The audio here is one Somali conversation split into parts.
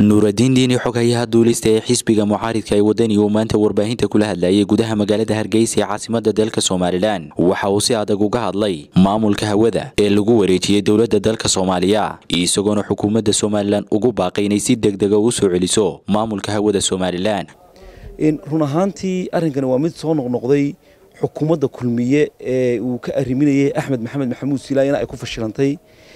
nuuradiin diini xogayaha duulista ee xisbiga mucaaridka ee wadani uu maanta warbaahinta kula hadlayay gudaha magaalada hargeysa ee caasimada dalka somalilan waxa uu si adag uga hadlay maamulka hawada ee lagu wareejiyey dowladda dalka soomaaliya isagoona xukuumadda somalilan ugu baaqay inay si degdega u soo celiso maamulka hawada somalilan run ahaantii arrinkani waa mid soo noqnoqday xukuumadda kulmiye ee uu ka arriminayay axmed maxamed maxamuud silaayana ay ku fashilantay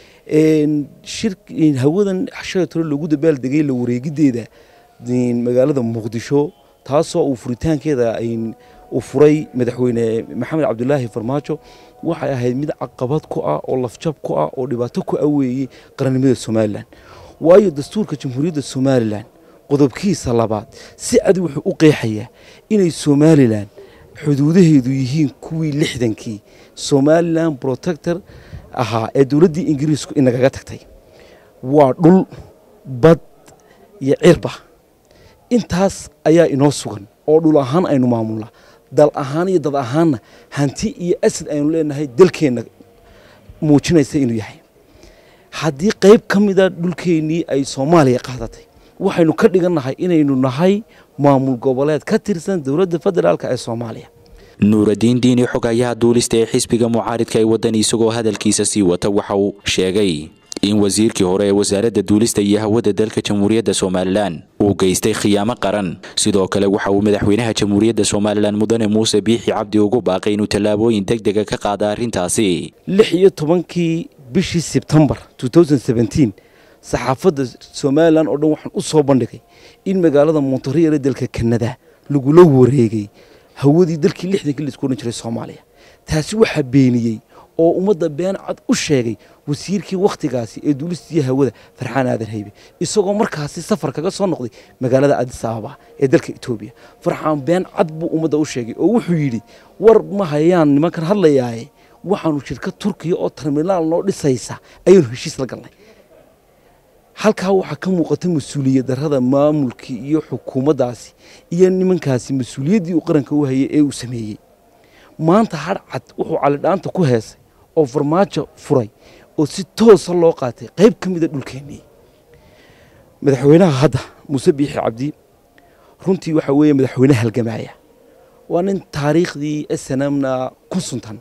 hawadan shalay tole loogu dabaaldegay la wareegideeda magaalada muqdisho taasoo uu furitaankeeda uu furay madaxweyne maxamed cabdulaahi farmaajo waxay ahayd mid caqabad ku ah oo lafjab ku ah oo dhibaato ku aweeyey qarannimada somalilan waayo dastuurka jamhuuriyadda somalilan qodobkiisa labaad si cad wuxuu u qeexayaa inay somalilan xuduudaheedu yihiin kuwii lixdankii somalilan protector ahaa ee dowladdii ingiriisku inagaga tagtay waa dhul bad iyo cirba intaas ayaa inoo sugan oo dhul ahaan aynu maamulnaa dal ahaan iyo dad ahaanna hanti iyo asad aynu leenahay dalkeenna muujinaysa inuu yahay haddii qayb ka mida dhulkeennii ay soomaaliya qaadatay waxaynu ka dhigannahay inaynu nahay maamul goboleed ka tirsan dowladda federaalka ee soomaaliya nuuradiin diini xogayaha duulista ee xisbiga mucaaridka ee wadani isagoo hadalkiisa sii wata waxa uu sheegay in wasiirkii hore ee wasaaradda duulista iyo hawada dalka jamhuuriyadda somalilan uu geystay khiyaamo qaran sidoo kale waxa uu madaxweynaha jamhuuriyadda somalilan mudane muuse biixi cabdi ugu baaqay inuu tallaabooyin deg dega ka qaada arrintaasi lix iyo tobankii bishii sebtembar saxaafadda somalilan oo dhan waxaan u soo bandhigay in magaalada montareal ee dalka kanada lagula wareegay hawadii dalkii lixdankii laisku odhan jiray soomaaliya taasi waxaa beeniyey oo ummadda been cad u sheegay wasiirkii wakhtigaasi ee duulistii hawada farxaan aadan haybe isagoo markaasi safar kaga soo noqday magaalada adis ababa ee dalka etoobiya farxaan been cad buu ummadda u sheegay oo wuxuu yidhi war ma hayaan nimankan hadlayaaye waxaanu shirkad turkiya oo terminaal noo dhisaysa ayaanu heshiis la galnay halkaa waxaa ka muuqata mas-uuliyad darrada maamulkii iyo xukuumaddaasi iyo nimankaasi mas-uuliyaddii uu qaranka u hayay ee uu sameeyey maanta hadh cad wuxuu calidhaanta ku heesay oo farmaajo furay oo si toosa loo qaatay qayb ka mida dhulkeennii madaxweynaha hadda muuse biixi cabdi runtii waxaa weeye madaxweyne halgamaaya waa nin taariikhdii snmna ku suntan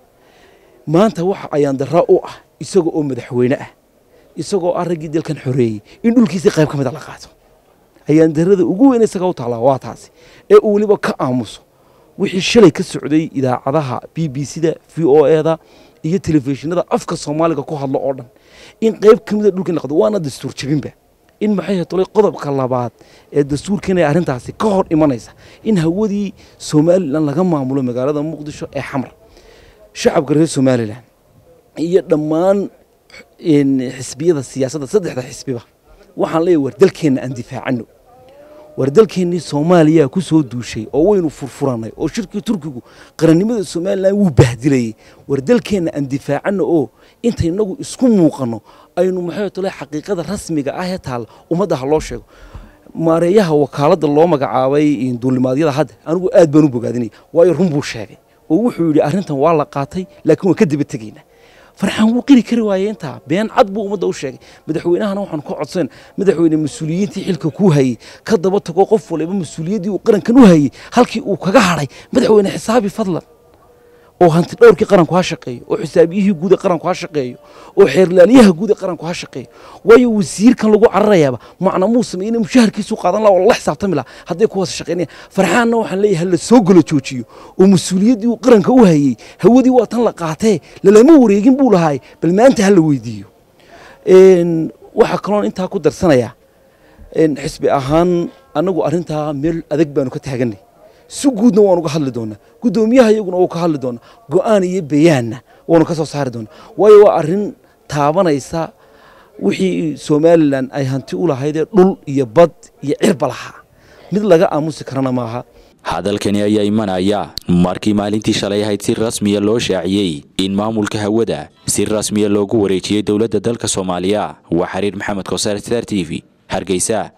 maanta waxa ayaan darra u ah isaga oo madaxweyne ah isagoo ah raggii dalkan xoreeyey in dhulkiisii qayb ka mida la qaato ayaan darada ugu weyn isaga u taalaa waa taasi ee uu weliba ka aamuso wixii shalay ka socday idaacadaha b b c da v o e da iyo telefishinada afka soomaaliga ku hadlo oo dhan in qayb ka mida dhulkii naqdo waana dastuur jebinba in maxay hatolay qodobka labaad ee dastuurkiina arrintaasi ka hor imanaysa in hawadii somalilan laga maamulo magaalada muqdisho ee xamar shacabka reer somalilan iyo dhammaan xisbiyada siyaasadda saddexda xisbiba waxaan leeyahy war dalkeenna aan difaacano war dalkeennii soomaaliya ku soo duushay oo waynu furfurannay oo shirkii turkigu qarannimada somalilan wuu bahdilayey war dalkeenna aan difaacano oo inta inagu isku muuqanno aynu maxay tole xaqiiqada rasmiga ah ee taalla ummadda ha loo sheego maareeyaha wakaaladda loo magacaabay duulimaadyada hadda anigu aad baan u bogaadinaya waayo run buu sheegay oo wuxuu yidhi arrintan waa la qaatay laakiin waan ka daba tegaynaa farxaan wuu qiri kari waayey intaa been cad buu ummadda u sheegay madaxweynahana waxaan ka codsan madaxweyne mas-uuliyiintii xilka kuu hayey ka daba tago qof waliba mas-uuliyaddii uu qarankan u hayey halkii uu kaga hadhay madaxweyne xisaabi fadlan oo hanti dhowrkii qaranku ha shaqeeyo oo xisaabiyihii guud ee qaranku ha shaqeeyo oo xeerlaaliyaha guud ee qaranku ha shaqeeyo waayo wasiirkan lagu cararayaaba macna muu sameey inay mushaharkiisu qaadan laha oo lala xisaabtami laha hadday kuwaas shaqeynayaan farxaanna waxaan leeyahay hala soo golo joojiyo oo mas-uuliyaddii uu qaranka u hayey hawadii waa tan la qaatee lalama wareegin buu lahaay bal maanta hala weydiiyo waxaa kaloon intaa ku darsanayaa xisbi ahaan annagu arrintaa meel adag baanu ka taaganay si guudna waanu ka hadli doonaa guddoomiyaha iyaguna wuu ka hadli doonaa go-aan iyo bayaanna waanu ka soo saari doonaa waayo waa arrin taabanaysa wixii somalilan ay hanti u lahaydee dhul iyo bad iyo cirba lahaa mid laga aamusi karana maaha hadalkani ayaa imanaya markii maalintii shalay ahayd si rasmiya loo shaaciyey in maamulka hawada si rasmiya loogu wareejiyey dowladda dalka soomaaliya waa xiriir maxamed kosaar star t v hargeysa